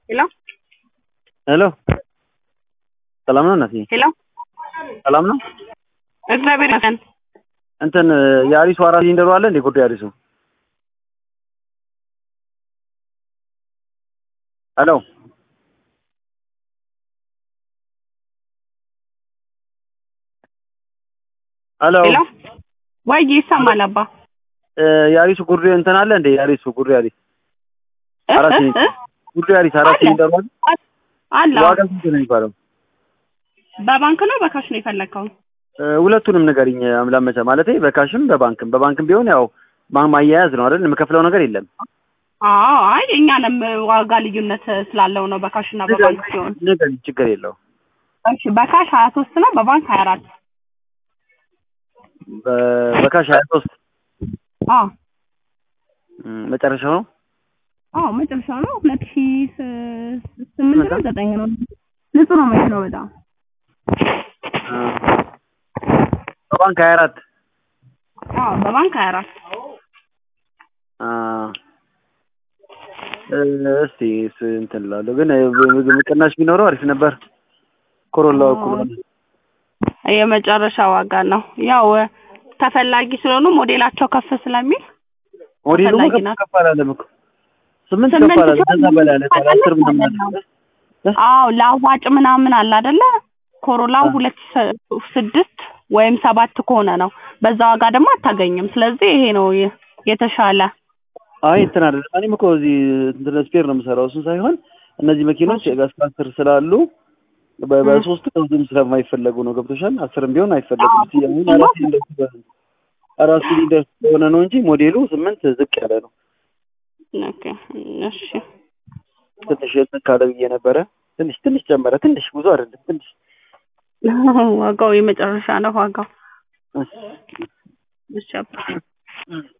ሄሎ ሄሎ ሰላም ነው እናትዬ? ሄሎ ሰላም ነው። እግዚአብሔር ይመስገን። እንትን የአሪሱ አራት ሲሊንደሩ አለ እንዴ? ጉዳይ አሪሱ ሄሎ ሄሎ ሄሎ ወይ ይሰማል አባ የአሪሱ ጉርዴ እንትን አለ እንዴ? የአሪሱ ጉርዴ አሪስ እ? አራት እ? ሲሊንደር እ? ጉርዴ አሪስ አራት አለ። ሲሊንደሩ አለ። አለ ዋጋ ስንት ነው የሚባለው? በባንክ ነው በካሽ ነው የፈለግከው? እ፣ ሁለቱንም ንገሪኝ ላመቻ ማለት በካሽም በባንክም በባንክም ቢሆን ያው ማ- ማያያዝ ነው አይደል? የምከፍለው ነገር የለም። አዎ አይ እኛንም ዋጋ ልዩነት ስላለው ነው በካሽ እና በባንክ ሲሆን። ንገሪኝ፣ ችግር የለው። እሺ በካሽ ሀያ ሶስት ነው በባንክ ሀያ አራት በ- በካሽ ሀያ ሶስት አዎ መጨረሻው ነው። አዎ መጨረሻው ነው ሁለት ሺ ስ- ስምንት ነው ዘጠኝ ነው ንጹህ ነው መኪናው በጣም እ፣ በባንክ ሀያ አራት አዎ በባንክ ሀያ አራት አ፣ እ፣ እስቲ ስ- እንትን እላለሁ ግን እ፣ ብ- ቅናሽ ቢኖረው አሪፍ ነበር። ኮሮላው እኩል ሆነ። የመጨረሻ ዋጋ ነው ያው ተፈላጊ ስለሆኑ ሞዴላቸው ከፍ ስለሚል ሞዴሉ ተፈላጊ ከፍ ናት። ከፍ አላለም እኮ ስምንት ስምንት ከፍ አላለም። ሲሆን ከዛ በላይ አለ። ማለት አስር ምናምን ነው። አለ። አዎ ለአዋጭ ምናምን አለ አይደለ? ኮሮላው አ። ሁለት ስ- ስድስት ወይም ሰባት ከሆነ ነው። በዛ ዋጋ ደግሞ አታገኝም። ስለዚህ ይሄ ነው የ- የተሻለ። አይ እንትን አይደለም። እኔም እኮ እዚህ እንትን ስፔር ነው የምሰራው። እሱን ሳይሆን እነዚህ መኪኖች እስከ አስር ስላሉ በ- በሶስት ከብዙም ስለማይፈለጉ ነው። ገብቶሻል? አስርም ቢሆን አይፈለጉም። እስኪ አሁን አራት ሲሊንደር ስለሆነ- አራት ሲሊንደር ስለሆነ ነው እንጂ ሞዴሉ ስምንት ዝቅ ያለ ነው። ኦኬ እሺ። ትንሽ እንትን ካለ ብዬ ነበረ። ትንሽ ትንሽ ጨመረ። ትንሽ ብዙ አይደለም። ትንሽ ዋጋው የመጨረሻ ነው ዋጋው። እሺ። እሺ አባ።